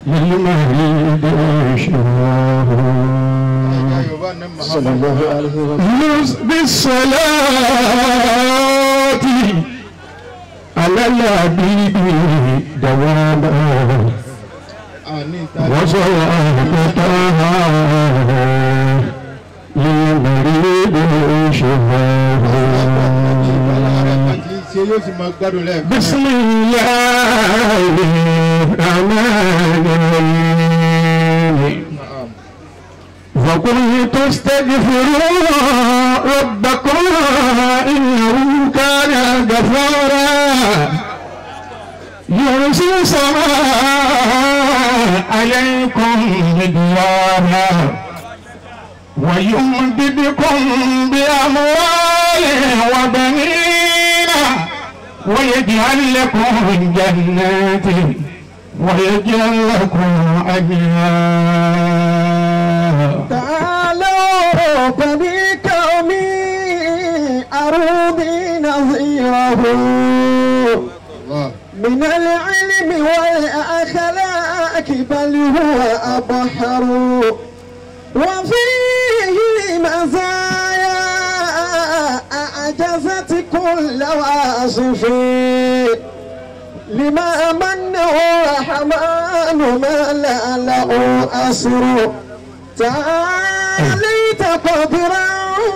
للمريض شفاه صلى الله عليه وسلم يوز بالصلاة على الحبيب دواما وصلاتها للمريض شفاه ṣe yóò sì máa gbádùn lẹ́ẹ̀kan بسم الله الرحمن الرحيم فقلت استغفروا ربكم إنه كان غفارا يرسل السماء عليكم مدرارا ويمددكم بأموال وبنين ويجعل لكم جنات ويجعل لكم أجنات تعالوا بني كومي أروني نظيره Allah. من العلم والأخلاق بل هو أبحر وفيه مزايا أعجزت كل واصف لما منه الرحمن ما لا له أسر تعاليت قدرا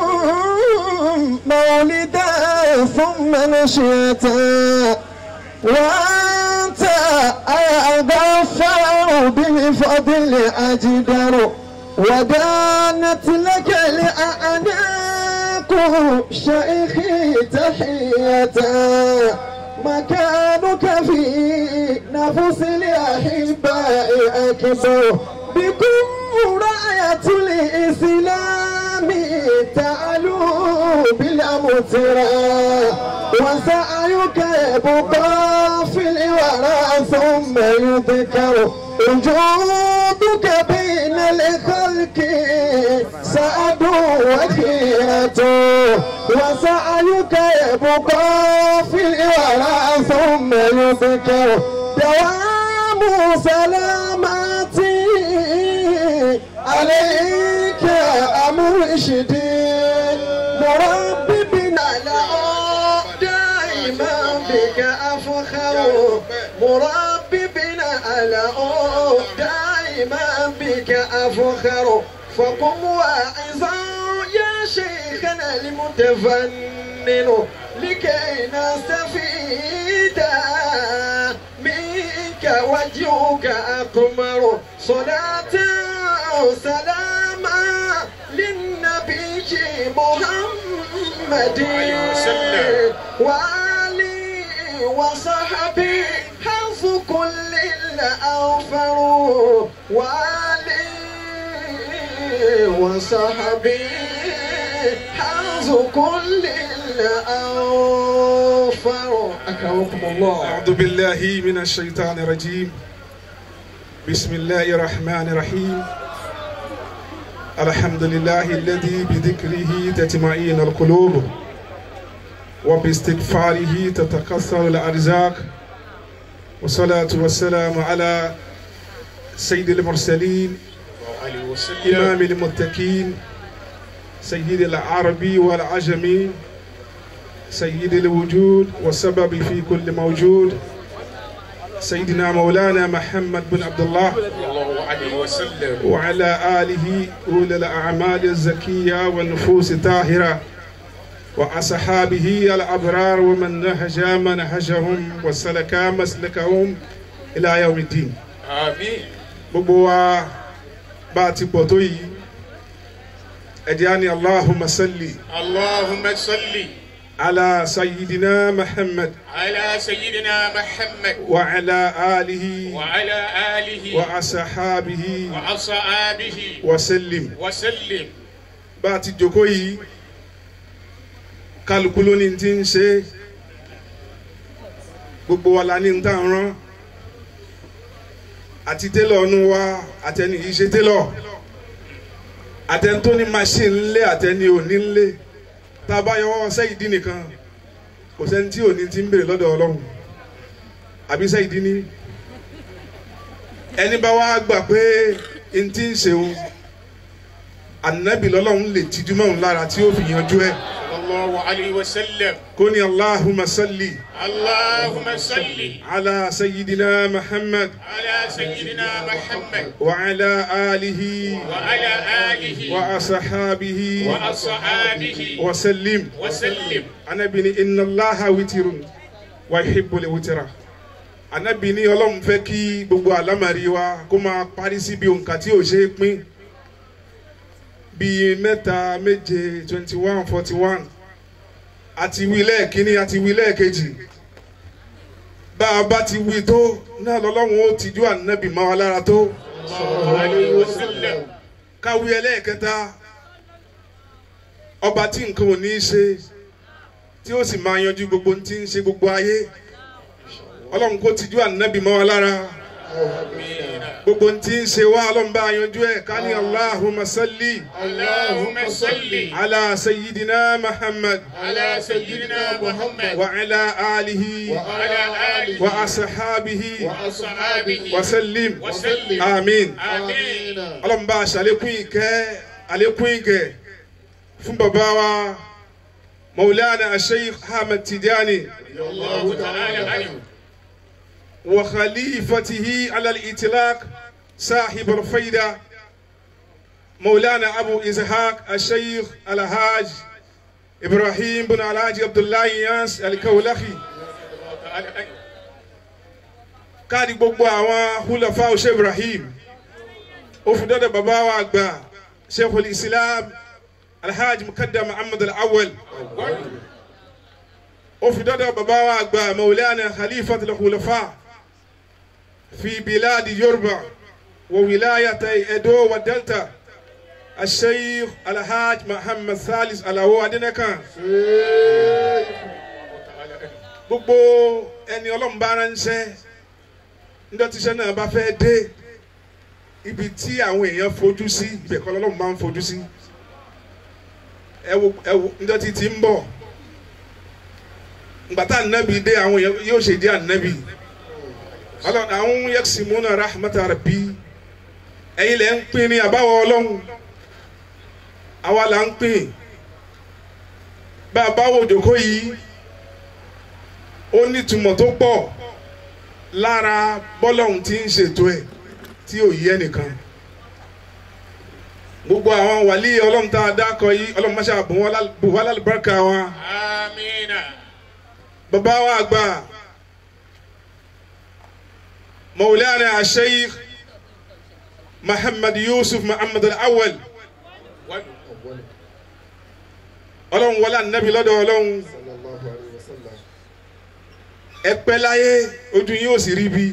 مولدا ثم نشيتا وأنت أغفر بالفضل أجدر ودانت لك الأعناق شيخي تحية مكانك في نفس الأحباء أكبر بكم راية الإسلام تعلو بالأمترى وسعيك يبقى في الورى ثم يذكر وجودك بين الخلق سعد وخيرة وسعيك يبقى في الورى ثم يذكر دوام سلامتي عليك أمرشدي مربي بنا دائما بك أفخر مربي بنا دائما بك أفخر فقم واعظا يا شيخنا المتفنن لكي نستفيد منك وجهك أقمر صلاة سلاما للنبي محمد وآله وصحبه حظ كل الأوفر وآله وصحبه حظ كل الأوفر أكرمكم الله أعوذ بالله من الشيطان الرجيم بسم الله الرحمن الرحيم الحمد لله الذي بذكره تطمئن القلوب وباستغفاره تتكسر الأرزاق والصلاة والسلام على سيد المرسلين إمام المتقين سيد العربي والعجمي سيد الوجود والسبب في كل موجود سيدنا مولانا محمد بن عبد الله الله عليه وسلم وعلى آله أولي الأعمال الزكية والنفوس الطاهرة وأصحابه الأبرار ومن نهج منهجهم وسلك مسلكهم إلى يوم الدين آمين gbogbo wa bá a ti pọ̀ tó yìí ẹ̀dí á ní allahumma salli اللهم صل ala sayyidina muhammad على سيدنا محمد wa ala alihi وعلى آله wa asahabihi وأصحابه wa sallim وسلم bá a ti jókòó yìí kálukú ló ní ti ń ṣe gbogbo wa la ní ń tàn rán àti télọ̀ ọ̀nù wa àtẹni yìí ṣe télọ̀ àtẹni tó ní machine ńlé àtẹni ò ní ńlé tá a bá yọ sẹ́yìn dín nìkan kò sẹ́ni tí ò ní ti ń béèrè lọ́dọ̀ ọlọ́run àbí sẹ́yìn dín ní ẹni bá wá gbà pé n ti ń ṣe o ànábì lọ́lọ́run lè tijú mọ́ òun lára tí ó fi yanjú ẹ̀ صلى الله عليه وسلم kó ní Allahumma salli اللهم صل ala sayyidina Muhammad على سيدنا محمد wa ala alihi وعلى آله wa asahabihi وأصحابه wa sallim وسلم anabi ni inna Allaha witirun wa yuhibbul witira anabi ni Ọlọ́run fẹ́ kí gbogbo àlámàrí wa kó máa parí síbi òǹkà tí ò ṣe é pín bíi mẹ́ta méje twenty one forty one àti wí lẹ́ẹ̀kínní àti wí lẹ́ẹ̀kejì bá a bá ti wí tó náà lọ́lọ́run ó tijú ànábì máa wá lára tó صلى الله عليه وسلم káwí ẹlẹ́ẹ̀kẹta ọba tí nǹkan ò ní í ṣe tí ó sì máa yanjú gbogbo ohun tí ń ṣe gbogbo ayé ọlọ́run kó tijú ànábì máa wá lára gbogbo ohun tí ń ṣe wá ọlọ́run bá yanjú ẹ̀ ká ní Allahumma salli اللهم صل ala sayyidina Muhammad على سيدنا محمد wa ala alihi وعلى آله wa asahabihi وأصحابه wa sallim وسلم amin آمين ọlọ́run bá aṣàlékún ìkẹ́ àlékún ìgẹ̀ fún bàbá wa maulana sheikh ahmed tijani الله تعالى عنه wa khalifatihi ala al-itlaq sahib al-fayda maulana abu ishaq sheikh alhaj ibrahim bin alhaji abdullahi yas al-kawlahi تعالى عنه káàdì gbogbo àwọn hulafa ọ̀ṣẹ́ ibrahim ó fi dọ́dọ̀ bàbá wa àgbà sheikhul islam alhaji mukaddam muhammad al-awwal ó fi dọ́dọ̀ bàbá wa àgbà maulana khalifat al-khulafa fi biladi yorùbá wa wilayata edo wa delta الشيخ الحاج محمد ثالث alawo adinakan gbogbo ẹni ọlọ́run bá ránṣẹ́ ndọ́tíṣẹ́ náà bá fẹ́ dé ibi tí àwọn èèyàn fojú sí ibẹ̀ kọ́ lọ́lọ́run máa ń fojú sí ẹ wo ẹ wo ndọ́tí ti ń bọ̀ ngbàtà ànábì dé àwọn èèyàn yóò ṣe dé ànábì ọlọ́run àwọn yaksimuna rahmata rabbi ẹ̀yin lẹ́ ń pín ní àbáwọ̀ ọlọ́run àwa là ń pín bá a bá wo òjòkó yìí ó nítumọ̀ tó pọ̀ lára bọ́lọ́hún tí ń ṣètò ẹ̀ tí ò yẹ nìkan gbogbo àwọn wàlí ọlọ́run tá a dákọ yìí ọlọ́run máṣá bù wá lálùbáríkà wọn آمين bàbá wa àgbà Maulana Sheikh Muhammad Yusuf Muhammad al-Awwal ọlọ́run wọlé ànábì lọ́dọ̀ ọlọ́run sallallahu alayhi wa sallam. ẹ pẹ́ láyé ojú yín ò sì rí bí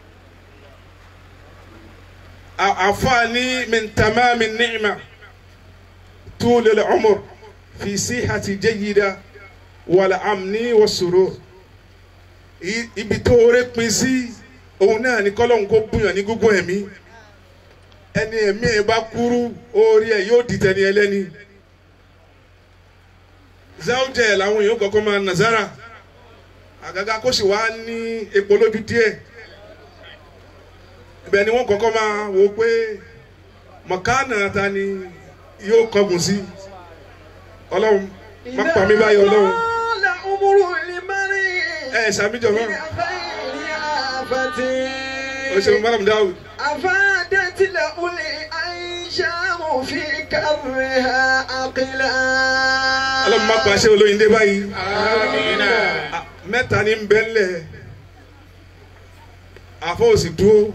àfààní min tamami ni'ma tulil umr fi sihati jayyida wal amni was-surur I- ibi tó rẹ pin sí òun náà ní kọ́lọ́hún kó bùyàn ní gúngún ẹ̀mí ẹni ẹ̀mí ẹ̀ bá kúrú orí ẹ̀ yóò dìtẹ̀ ní ẹlẹ́ni zawjẹ làwọn èèyàn kọ́kọ́ máa nàzára àgàgà kó sì wá ní epo lójú díẹ̀ ibẹ̀ ni wọ́n kọ́kọ́ máa wò pé mọ̀kánà ta ni yóò kọ́gùn sí ọlọ́run má pa mí báyìí ọlọ́run إذا طال عمر المرء ẹ sàmìjọ náà إلى غير آفة o ṣeun madam dawud أفادت له الأنشام في كرها عقلا ọlọ́run má pa ṣé olóyin dé báyìí آمين Ah, mẹ́ta ní bẹ́ńlẹ̀ àfọ òsì dúró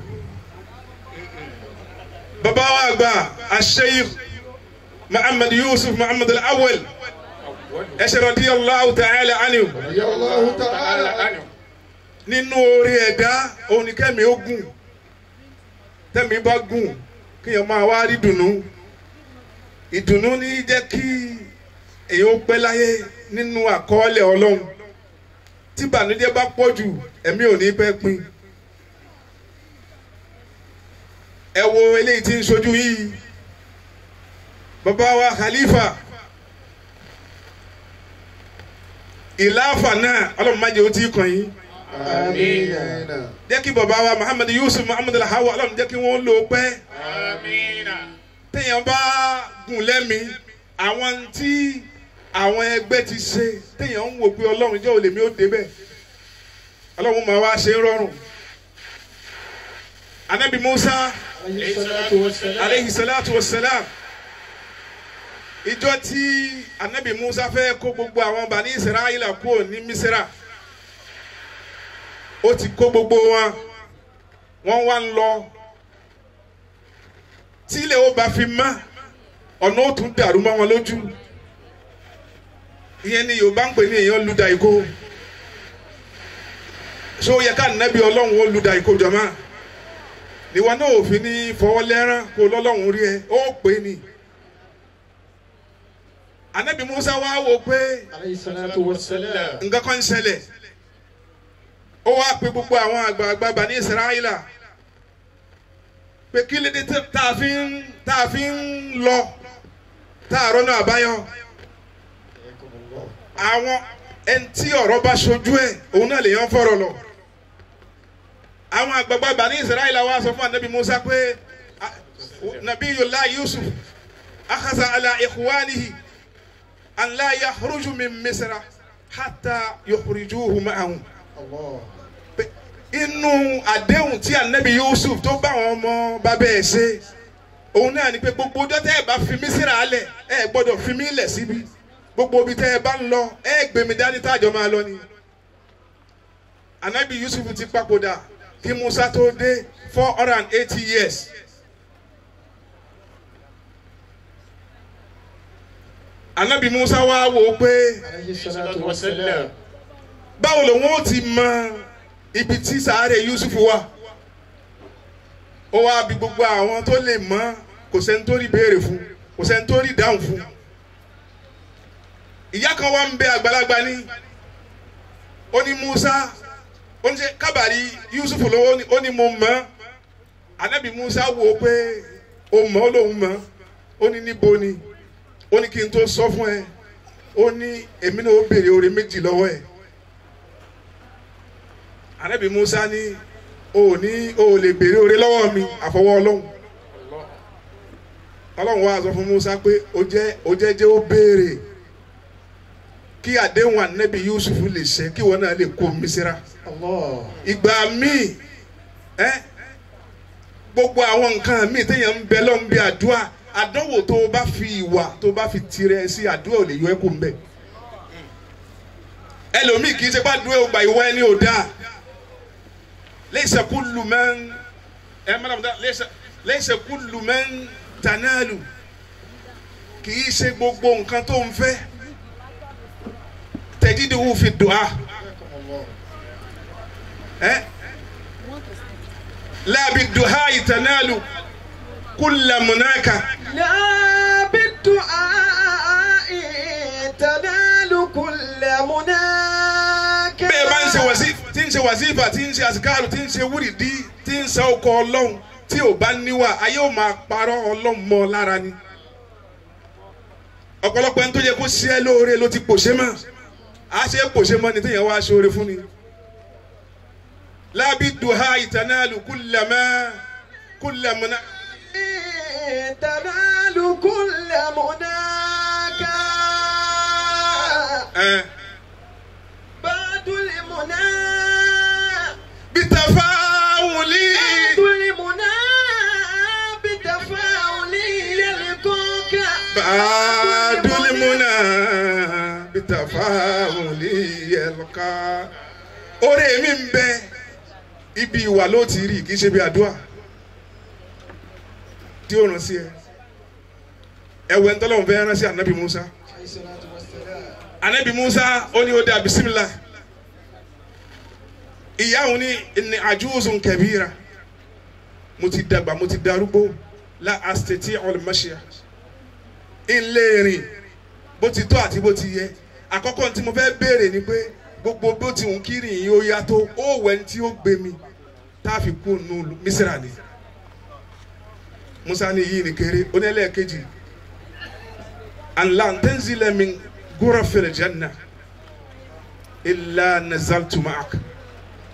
bàbá wa àgbà asheikh muhammad yusuf muhammad al-awwal ẹsẹ̀ radiyallahu ta'ala anhu Radiyallahu تعالى ta'ala. عنه nínú orí ẹ̀dá òun ni kẹ́mi ó gùn tẹ́mi bá gùn kéèyàn máa wá rí dùnú ìdùnnú ní jẹ́ kí èyàn ó pẹ́ láyé nínú àkọọ́lẹ̀ ọlọ́run tí ìbànújẹ́ bá pọ̀ jù ẹ̀mí ò ní pẹ́ pin ẹ wo eléyìí tí ń sojú yìí bàbá wa khalifa ìlàáfà náà ọlọ́run má jẹ́ ó tí kàn yín Amina. jẹ́ kí bàbá wa muhammed yusuf muhammed alhawa ọlọ́run jẹ́ kí wọ́n lò ó pẹ́ Amina. téèyàn bá gùn lẹ́mí àwọn tí àwọn ẹgbẹ́ ti ṣe téèyàn ń wò pé ọlọ́run jẹ́ olèmí ó débẹ̀ ọlọ́run máa wá ṣe ń rọrùn anabi musa Alayhi salatu wassalam. aleyhi salatu wa salam ìjọ tí anabi musa fẹ́ kó gbogbo àwọn bani israẹla kúrò ní misira ó ti kó gbogbo wọn wọ́n wá ń lọ tí ilé ó bá fi mọ́ ọ̀nà ó tún dàrú mọ́ wọn lójú ìyẹn ni yorùbá ń pè ní èèyàn luda ìkó so yẹ ká nàbí ọlọ́run ó luda ìkó jọ̀mọ́ níwọ náà òfin ní fọwọ́ lẹ́rán kó lọ́lọ́run rí ẹ ó pè é ni anabi musa wá wò pé Alayhi salatu wassalam. nǹkan kan ń ṣẹlẹ̀ ó wá pe gbogbo àwọn àgbààgbà bani israẹla pé kí lédè tá a fi ń tá a fi ń lọ tá a rọ́nà àbáyọ àwọn ẹni tí ọ̀rọ̀ bá ṣojú ẹ̀ òun náà lèèyàn fọ̀rọ̀ lọ àwọn àgbààgbà bani israẹla wá sọ fún anabi musa pé ah, nabiyullah yusuf akhasa ala ikhwanihi an la yakhruju min misra hatta yukhrijuhu ma'ahum Allah. pé inú àdéhùn tí anabi yusuf tó bá àwọn ọmọ bàbá ẹ̀ ṣe òun náà ni pé gbogbo ọjọ́ tẹ́ ẹ bá fi mí síra alẹ̀ ẹ gbọ́dọ̀ fi mí lẹ̀ síbi gbogbo ibi tẹ́ ẹ bá ń lọ ẹ gbé mi dání tájọ máa lọ ni anabi yusuf ti papòdà kí musa tó dé four hundred and eighty years anabi musa wá wò ó pé Alayhi salatu wassalam. báwo lòun ó ti mọ ibi tí sàárè yusuf wà ó wá bí gbogbo àwọn tó lè mọ kò sẹ́ni tó rí béèrè fún kò sẹ́ni tó rí dáhùn fún ìyá kan wá ń bẹ àgbàlagbà ní ó ní musa ó ní ṣe kábàárì yusuf lówó ó ní- ó ní mo mọ̀ anabi musa wò ó pé ó mọ̀ ó lóun mọ̀ ó ní níbo ni ó ní kí n tó sọ fún ẹ ó ní èmi náà ó béèrè oore méjì lọ́wọ́ ẹ̀ anabi musa ní o ò ní o ò lè béèrè oore lọ́wọ́ mi àfọwọ́ ọlọ́run ọlọ́run wá sọ fún musa pé o jẹ́ o jẹ́ jẹ́ ó béèrè kí àdéhùn anabi yusuf lè ṣẹ kí wọn náà lè kó misira Allah. ìgbà míì ẹ gbogbo àwọn nǹkan míì téèyàn ń bẹ lọ́n bí àdúrà àdánwò tó o bá fi ìwà tó o bá fi tirẹ̀ sí àdúrà ò lè yọ ẹ́ kó ń bẹ̀ ẹlòmíì kì í ṣe pé àdúrà ò gbà ìwọ ẹni ò dáa laysa kullu man ẹ mọ́nà mọ́tà laysa laysa kullu man tanalu kì í ṣe gbogbo nǹkan tó ń fẹ́ tajiduhu fi du'a ẹ la bi du'a tanalu kulla munaka لا بالدعاء تنال كل مناك bẹ́ẹ̀ bá ń ṣe wàsí tí ń ṣe wàsífà tí ń ṣe àsìkáàrù tí ń ṣe wúrìdí tí ń sa ọkọ̀ ọlọ́run tí ò bá níwà ayé ò máa parọ́ ọlọ́run mọ́ ọ lára ni ọ̀pọ̀lọpọ̀ ẹni tó yẹ kó ṣe é lóore ló ti pòṣé mọ́ a ṣe é pòṣé mọ́ ni téèyàn wá ṣoore fún ni lábí duha ìtànàlù kúlẹ̀mọ́ kúlẹ̀mọ́ná تنال كل مناك ẹ̀ بعد المنى bitafawuli بعد المنى بتفاؤل يلقاك bàdúlímúnà bitafawuli yẹlka oore mi ń bẹ ibi ìwà ló ti rí kì í ṣe bí àdúrà tí ó ràn sí ẹ ẹwẹ ntọ́lọ́hún fẹ́ rán sí anabi musa Alayhi salatu wassalam. anabi musa ó ní ó dá bisimilá ìyá òun ní ní àjúwòsàn kẹbíra mo ti dàgbà mo ti darúgbó la asteti olùmọṣíà ńlẹ́rìn bó ti tó àti bó ti yẹ àkọ́kọ́ tí mo fẹ́ béèrè ni pé gbogbo bó ti ń kiri yìí ó yá tó ó wẹ̀ ní tí ó gbé mi tá a fi kú nù mísírà ni musa ní yìí ní kéré ó ní ẹlẹ́ẹ̀kejì anla ntẹ́nzilẹ̀ mi gúrọ̀ fèrè jẹ́nà ilà nazaltu ma'ak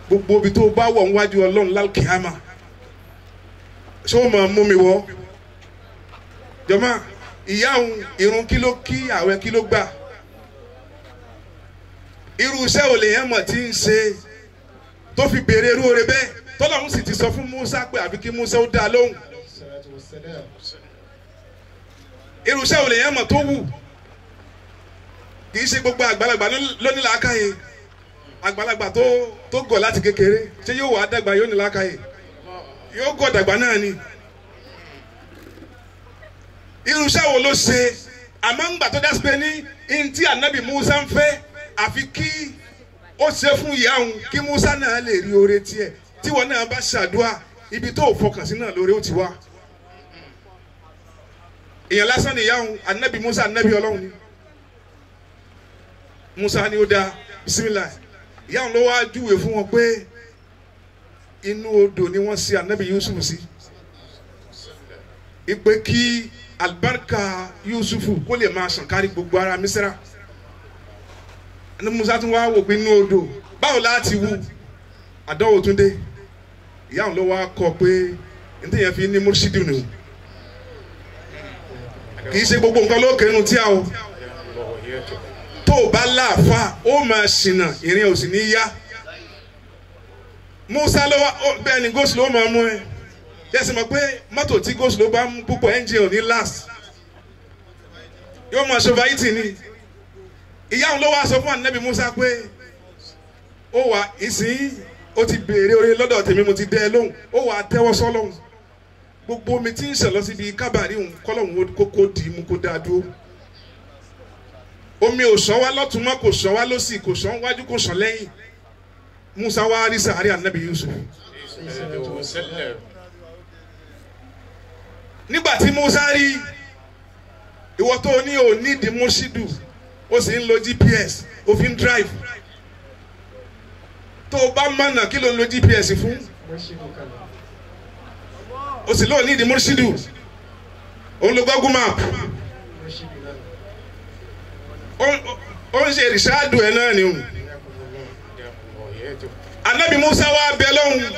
gbogbo ibi tó bá wọ̀ níwájú ọlọ́run lálùkìyàmà ṣé ó máa mú mi wọ́ jọ̀mọ́ ìyá òun irun kí ló kí àwẹ̀ kí ló gbà irú iṣẹ́ ò lè yẹn mọ̀ tí ń ṣe tó fi béèrè irú oore bẹ́ẹ̀ tọ́lọ́run sì ti sọ fún Musa pé àbí kí Musa ó dá a lóhùn الصلاة والسلام irú iṣẹ́ ò lè yẹn mọ̀ tó wù kì í ṣe gbogbo àgbàlagbà ló ní làákàyè àgbàlagbà tó tó gọ̀ láti kékeré ṣé yóò wà á dàgbà yóò ní làákàyè yóò gọ̀ dàgbà náà ni irú iṣẹ́ wo ló ṣe àmọ́ ńgbà tó dá sí pé ní ntí ànábì Musa ń fẹ́ àfi kí ó ṣe fún ìyá òun kí Musa náà lè rí oore tiẹ̀ tíwọ náà bá ṣàdúrà ibi tó fọkàn sí náà lóore ó ti wá èèyàn lásán ni ìyá òun ànábì Musa ànábì Ọlọ́run ni Musa ni ó dá bisimilayi ìyá òun ló wá júwe fún wọn pé inú odò ni wọ́n ṣe ànábì Yusuf sí ipe kí alibarika Yusufu kó lè máa sàn kárí gbogbo ara Misira ẹni Musa tún wá wò pé inú odò báwo láti wú àdánwò tún dé ìyá òun ló wá kọ pé nítorí yẹn fi ní mursidu nù kì í ṣe gbogbo nǹkan ló kẹnu tí a o tó o bá láàfa ó máa ṣìnà ìrìn ò sì ní yá Musa ló wá ó- bẹ́ẹ̀ ni gòsì ló máa mú ẹ yẹ́sì mọ̀ pé mọ́tò tí gòsì ló bá mú púpọ̀ ẹ́ńjìn ò ní last yóò máa ṣe fàyítì ni ìyá òun ló wá sọ fún ànábì Musa pé ó wà ìsín ó ti béèrè oore lọ́dọ̀ tèmi mo ti dẹ́ ẹ lóhùn ó wà á tẹ́wọ́ sọ́lọ́hùn gbogbo omi tí ń sàn lọ síbi kábàárì òun kọ́lọ́hún kókó dì í mú kó dáa dúró omi ò sàn wá lọ́tún mọ́ kò sàn wá lọ́sì kò sàn wájú kò sàn lẹ́yìn Musa wá rí sàárì ànábì Yusuf nígbà tí Musa rí ìwọ tó ní ò ní di mọ́ṣídù ó sì ń lo GPS ó fi ń drive tó o bá mọ̀nà kí ló ń lo GPS fún مرشد كلام ó sì lóò ní di mọ́ṣídù òun lo Google map مرشد لنا ó ó- ó ń ṣe ìrìṣàdù ẹ̀ náà ni o anabi Musa wá bẹ lọ́hùn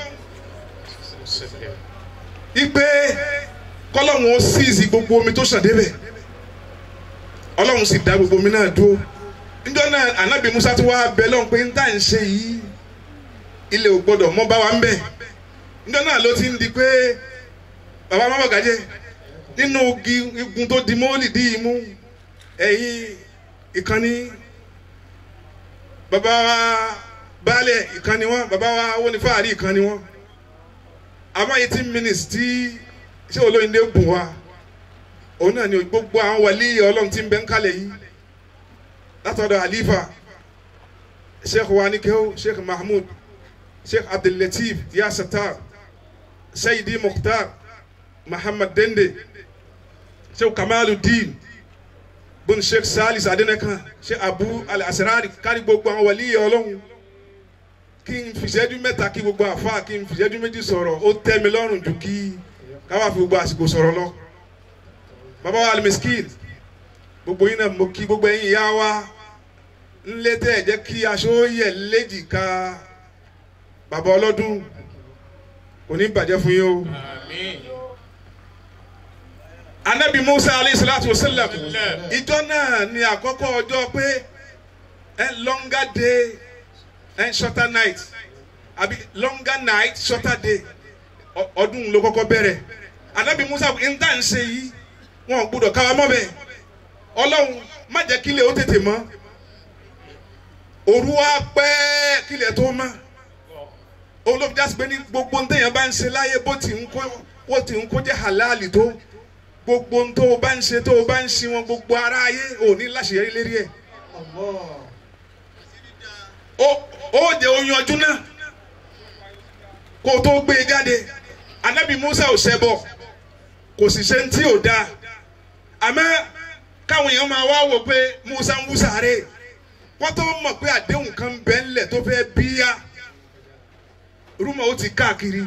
ipe kọ́lọ́hún ó síìsì gbogbo omi tó ṣàn débẹ̀ ọlọ́run sì dá gbogbo omi náà dúró níjọ́ náà anabi Musa tó wá bẹ lọ́hùn pé ń tà ń ṣe yìí ilé ò gbọdọ̀ mọ́ bá wa ń bẹ̀ níjọ́ náà ló ti ń di pé bàbá má bàgájẹ́ nínú igi igun tó di mọ́lì dí imú ẹ̀yìn ìkànnì bàbá wa baálẹ̀ ìkànnì wọn bàbá wa wọnifáàrí ìkànnì wọn àmọ́ eighteen minutes tí ṣé olóyìnbó bùn wa òun náà ni gbogbo àwọn wàlí ọlọ́run tí ń bẹ ń kalẹ̀ yìí látọ̀dọ̀ àlífà sheikh wanikew sheikh mahmud sheikh abdullateef yasatar sayidi mukhtar muhammad dende sheikh kamaluddin bun sheikh salis adenekan sheikh abu al-asrari kárí gbogbo àwọn wàlí ọlọ́run kí n fìṣẹ́jú mẹ́ta kí gbogbo àfa kí n fìṣẹ́jú méjì sọ̀rọ̀ ó tẹ́ mi lọ́rùn jù kí káwá fi gbogbo àsìkò sọ̀rọ̀ lọ. bàbá wa alimiskin gbogbo yín náà mo kí gbogbo ẹ̀yin ìyá wa ńlẹ́ tẹ́ ẹ̀ jẹ́ kí aṣọ yẹ léjìká bàbá ọlọ́dún kò ní bàjẹ́ fún yín o. anabi musa alayhi salatu wa sallam ìjọ náà ni àkọ́kọ́ ọjọ́ pé ẹ longer day ẹ shorter night àbí longer night shorter day Ọ- ọdún ló kọ́kọ́ bẹ̀rẹ̀ anabi musa n tá n ṣe yìí wọn ò gbúdọ̀ káwa mọ́ bẹ́ẹ̀ ọlọ́run má jẹ́ kílẹ̀ ó tètè mọ́ òru wa pẹ́ kílẹ̀ tó mọ́ olóbi jásí pé ní gbogbo ń tẹ̀yàn bá ń ṣe láyé bó ti ń kó bó ti ń kó jẹ́ halali tó gbogbo ń tó o bá ń ṣe tó o bá ń ṣe wọn gbogbo ara ayé ò ní láṣeyọrí lérí ẹ̀ الله ó ó jẹ oyún ọdún náà kó o tó gbé e jáde anabi musa ò ṣẹbọ kò sì ṣe ń tí ò dáa àmọ́ káwọn èèyàn máa wá wò pé musa ń wúsàárè wọ́n tó mọ̀ pé àdéhùn kan ń bẹ ńlẹ̀ tó fẹ́ bíyà rúmọ̀ ó ti káàkiri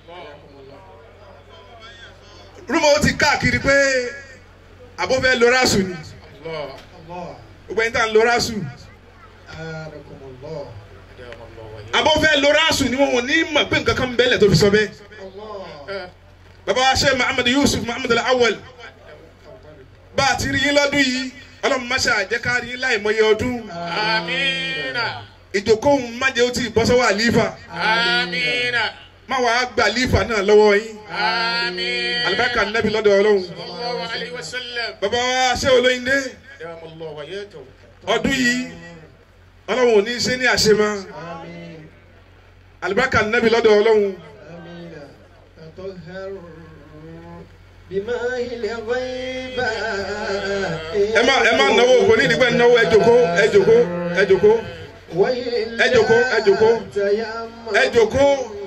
rúmọ̀ ó ti káàkiri pé àbọ̀fẹ́ lorásù ni الله gbogbo ẹni tá à ń lorásù آنكم الله àbọ̀ fẹ́ lóra àṣù ni wọn ò ní mọ̀ pé nǹkan kan ń bẹ́lẹ̀ tó fi sọ bẹ́ẹ̀. bàbá wa ṣe muhammed yusuf muhammed awal bá a ti rí yín lọ́dún yìí ọlọ́run má ṣe àjẹkárí yín láì mọye ọdún Amina. ìjókòó má jẹ́ ó ti bọ́ sọ́wọ́ àlífà Amina. má wàá gba àlífà náà lọ́wọ́ yín Amina. alibarika nabi lọ́dọ̀ ọlọ́run Sallallahu alayhi wa sallam. bàbá wa ṣe olóyìnbó Dam Allah wa yatahu. ọdún yìí ọlọ́run ò ní í ṣe ní àṣemọ́ alibarika nabi lọ́dọ̀ ọlọ́run آمين تطهر بماء الغيب ẹ má ẹ má náwó kò ní ìdígbà náwó ẹ jòkó ẹ jòkó ẹ jòkó ẹ jòkó ẹ jòkó ẹ jòkó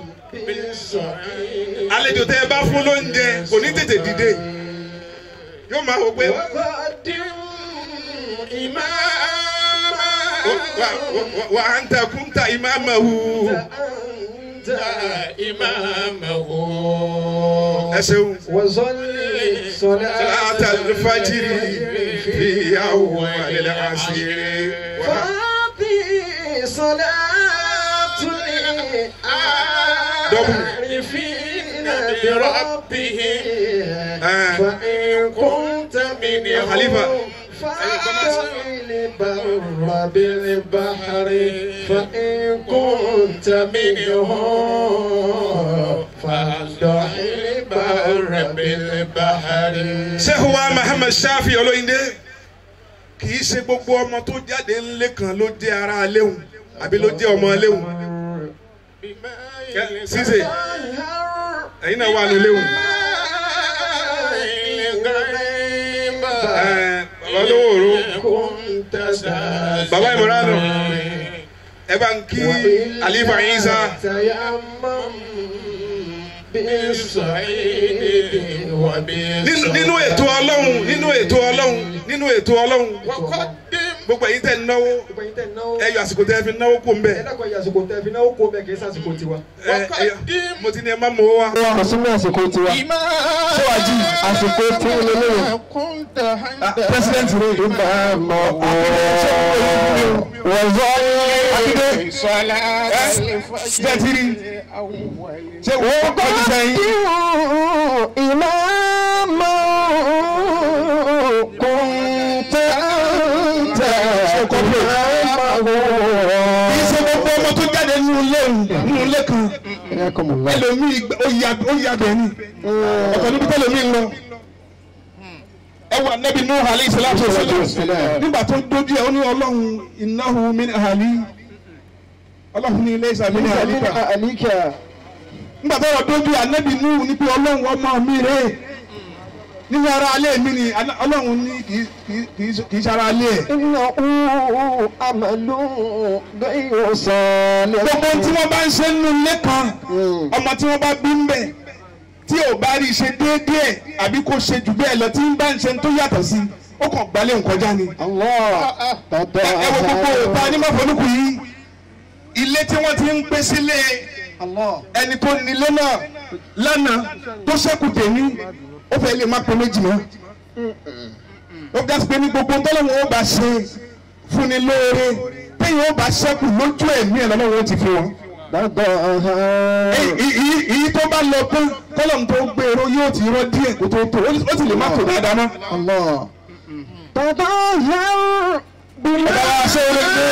àlejò tẹ ẹ bá fún lóúnjẹ kò ní tètè dìde yóò máa wò pé وقدم إماما wà- wà- wà- wà á ń ta kúńtà ìmáàmàhù أنت Imamahu. ẹ ṣeun. وصلي صلاة صلاة الفجر في أول العصر فاضي صلاة العارفين بربه آه. فإن كنت منه خليفة. فاضي البر بالبحر فإن كنت منه فاضي البر بالبحر Sheikh wa Muhammad Shafi Olóyìndé kì í ṣe gbogbo ọmọ tó jáde ńlé kan ló jẹ́ ara léwu àbí ló jẹ́ ọmọ léwu. Ṣíṣe ẹ̀yin náà wà ní léwu. Ẹ, Bàbá olówó òru Bàbá Ìmọ̀ránù ẹ bá ń kí Alifa Isa nínú nínú ètò Ọlọ́run nínú ètò Ọlọ́run nínú ètò Ọlọ́run gbogbo ẹ̀yin tẹ̀ ń náwó ẹ yọ àsìkò tẹ́ ẹ fi náwó kó ń bẹ̀. Ẹ, ẹ yọ- mo ti ní ẹ má mọ̀ wá. wọ́n hàn sínú àsìkò tiwa síwájú àsìkò tí ó lé lóyún president rẹ̀ ló bá a mọ̀ wọ́n zọ akíndé jẹ́tìrì ṣé wọ́n kọ́ ní sẹ́yìn. ìmáàmù kùntà tẹ̀ kọ́pẹ́ kì í ṣe gbogbo ọmọ tó jáde nínú ilé nínú ilé kan ẹlòmíì gbẹ- ó ya ó ya bẹ̀ ni ọ̀tọ̀ níbi tẹ́lòmíì ń lọ. ẹ wà nẹ́bí nù hàlẹ́ ìsìlámù sílẹ̀ nígbà tó dójú ẹ̀ ó ní ọlọ́run innahu min ahli ọlọ́run ní ilé ìsàmì ní àlíkà nígbà tó wà dójú ànẹ́bí nù ní pé ọlọ́run ọmọ mi rè é nínú ara alẹ́ mi ni Alá- ọlọ́run ní kì í- kì í- kì í- kì í ṣe ara alẹ́ ẹ̀. gbogbo tí wọ́n bá ń ṣe nínú ilé kan ọmọ tí wọ́n bá bí ń bẹ̀ tí ò bá rí i ṣe déédéé àbí kò ṣe jù bẹ́ẹ̀ lọ tí ń bá ń ṣe tó yàtọ̀ sí ó kàn gbalẹ̀ nkọjá ni. ẹ wo gbogbo òta ní mọ̀fọ́nùkù yìí ilé tí wọ́n ti ń gbé sílé ẹni tó nílé náà lánàá tó ṣẹ́kù tèmi ó fẹ́ lè má pé méjì mọ́ ó ga sí pé ní gbogbo tọ́lọ́wọ́n ó bá ṣe fúnni lóore téèyàn ó bá ṣẹ́kù lójú ẹ̀mí ẹ̀ lọ́wọ́ ó ti fi wọn. Èyí- èyí- èyí tó bá lọ pé kọ́lọ́mù tó gbèrò yóò ti rọ díẹ̀ kó tó tó ó sì lè má tó dáadáa mọ́. Ọ̀dà wa ṣe é lè gbé.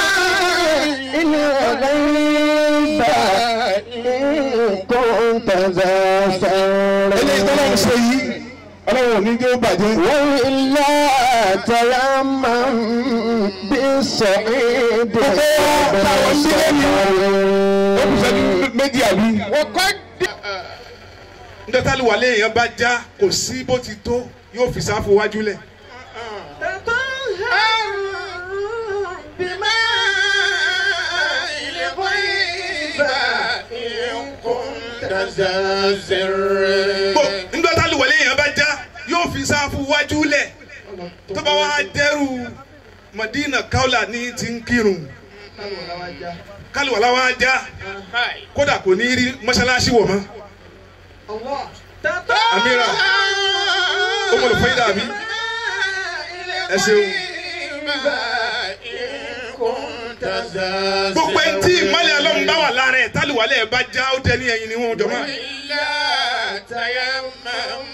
eléyìí tọ́lọ́run ṣe yìí ọlọ́run ò ní jẹ́ ó bàjẹ́. ó kù sẹ́jú méjì àbí. ndọ́tàlì wà léèyàn bá já kò sí bó ti tó yóò fi sáfù wájú lẹ̀. ndọ́tàlì wà léèyàn bá já yóò fi sáfù wájú lẹ̀. tó bá wá dẹ́rù Madina Kaula ní ti ń kírun kálíwàlá wá já kódà kò ní rí mọ́ṣáláṣí wọ̀ mọ́. Amira ó mọ̀ lè fọ́ yín dàbí ẹ ṣeun. gbogbo ẹni tí ìmọ̀lẹ̀ ọlọ́run bá lára ẹ̀ tálùwálẹ̀ ẹ̀ bá já ó dẹni ẹ̀yìn ni wọ́n jọmọ́. إلا تيمم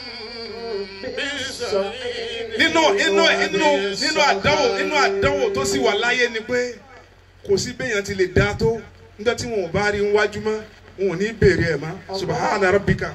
بالصعيد nínú inú inú nínú àdánwò nínú àdánwò tó sì wà láyé ni pé kò sí béèyàn ti lè dá tó nígbà tí wọn ò bá rí wájú mọ́ wọn ò ní béèrè ẹ̀ mọ́ subahana rabbika.